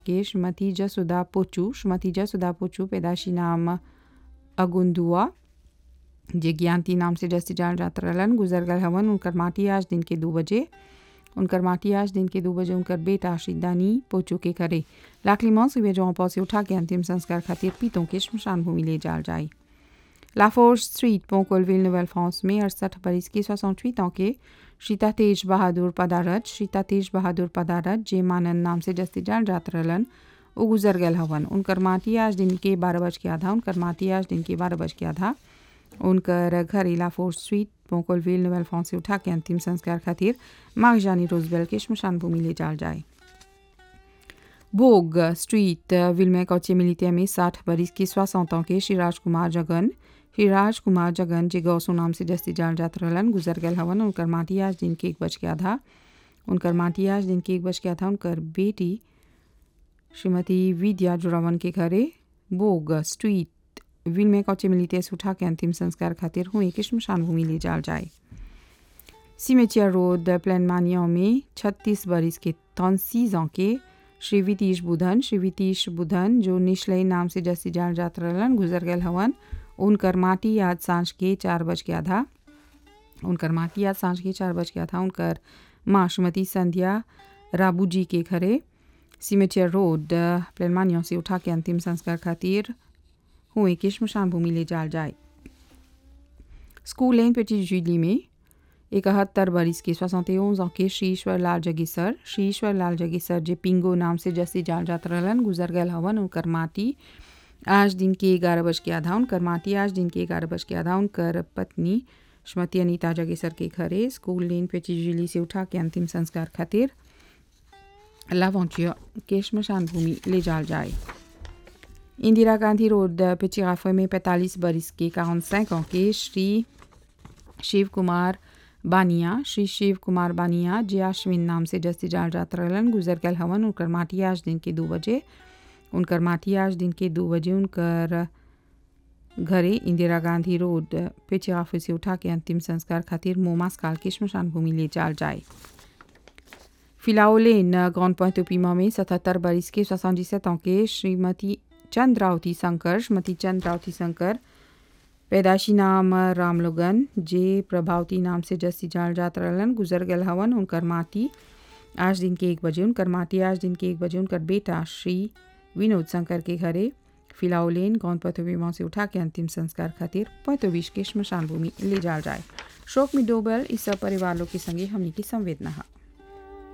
के श्रीमती जसुदा पोचू श्रीमती जसुदा पोचू पैदाशी नाम अगुंदुआ जे ज्ञानती नाम से जस्ती जान जात रहलन गुजर गल हवन उनकर माटी आज दिन के दो बजे उनकर माटी आज दिन के दो बजे उनकर बेटा श्रीदानी पोचू के करे लाखली मौत सुबह जौं पौसे उठा के अंतिम संस्कार खातिर पीतों के शमशान भूमि ले जाल जाए लाफोर्स स्ट्रीट पोकोलविल नोवेल फ्रांस में अड़सठ बरिस की सोसठ ans के श्रीता तेज बहादुर पदारत श्रीता तेज बहादुर पदारत जे मानन नाम से जस्ती जान जात रहलन वो गुजर गल हवन उनकर माटी आज दिन के बारह बज के आधा उनकर माटी आज दिन के बारह बज के आधा उनकर घर इलाफोर स्ट्रीट पोकोलविल नोवेल फ्रांस से उठा के अंतिम संस्कार खातिर मागजानी रोजबेल के शमशान भूमि ले जाल जाए बोग स्ट्रीट विलमे कौचे मिलितिया में साठ बरिस की सोसठ ans के श्री राजकुमार जगन श्री राजकुमार जगन जे गौसो नाम से जस्ती जान जात रहलन गुजर गल हवन उनकर माटी आज दिन के एक बज के आधा उनकर माटी आज दिन के एक बज के आधा उनकर बेटी श्रीमती विद्या जुड़ावन के घरे बोग स्ट्रीट विल में कौचे मिलिते से उठा के अंतिम संस्कार खातिर हुए कि शमशान भूमि ले जाल जाए सीमेचिया रोड प्लान मानिया में छत्तीस बरिस के तौसीज के श्री वितीश बुधन श्री वितीश बुधन जो निश्लय नाम से जस्ती जान जात रहलन गुजर गल हवन उनकर माटी आज सांझ के चार बज के आधा उनकर माटी आज सांझ के चार बज के आधा उनकर माँ श्रीमती संध्या राबू जी के घरे सीमेचिया रोड प्लेनमानियों से उठा के अंतिम संस्कार खातिर हुए कि शमशान भूमि ले जाल जाए स्कूल लेन पेटी जुली में इकहत्तर बरिस के सोसठ ans के श्री ईश्वर लाल जगीसर श्री ईश्वर लाल जगीसर जे पिंगो नाम से जस्ती जाल जात रहलन गुजर गल हवन उनकर माटी आज दिन के ग्यारह बज के आधा उनकर माटी आज दिन के ग्यारह बज के आधा उनकर पत्नी श्रीमती अनीता जगेसर के घरे स्कूल लेन पे चिजुली से उठा के अंतिम संस्कार खातिर लावंचिया के शमशान भूमि ले जाल जाए इंदिरा गांधी रोड पिचिराफे में पैंतालीस बरिस के काउन ans के श्री शिव कुमार बानिया श्री शिव कुमार बानिया जे अश्विन नाम से जस्ती जाल जात रहलन गुजर गल हवन उनकर माटी आज दिन के दो बजे उनकर माटी आज दिन के दो बजे उनकर घरे इंदिरा गांधी रोड पिचिराफे से उठा के अंतिम संस्कार खातिर मोमास काल के शमशान भूमि ले जाल जाए फिलाओलेन ग्रांड पोइंटोपीमा में सतहत्तर बरिस के सोसठ ans के श्रीमती चंद्रावती शंकर श्रीमती चंद्रावती शंकर पैदाशी नाम रामलोगन जे प्रभावती नाम से जस्ती जाल जात रहलन गुजर गल हवन उनकर माटी आज दिन के एक बजे उनकर माटी आज दिन के एक बजे उनकर बेटा श्री विनोद शंकर के घरे फिलाओलेन गौन पथोबीमा से उठा के अंतिम संस्कार खातिर पैतोबीस के शमशान भूमि ले जाल जाए शोक में डोबल इस सब परिवार लोग के संगे हमने की संवेदना है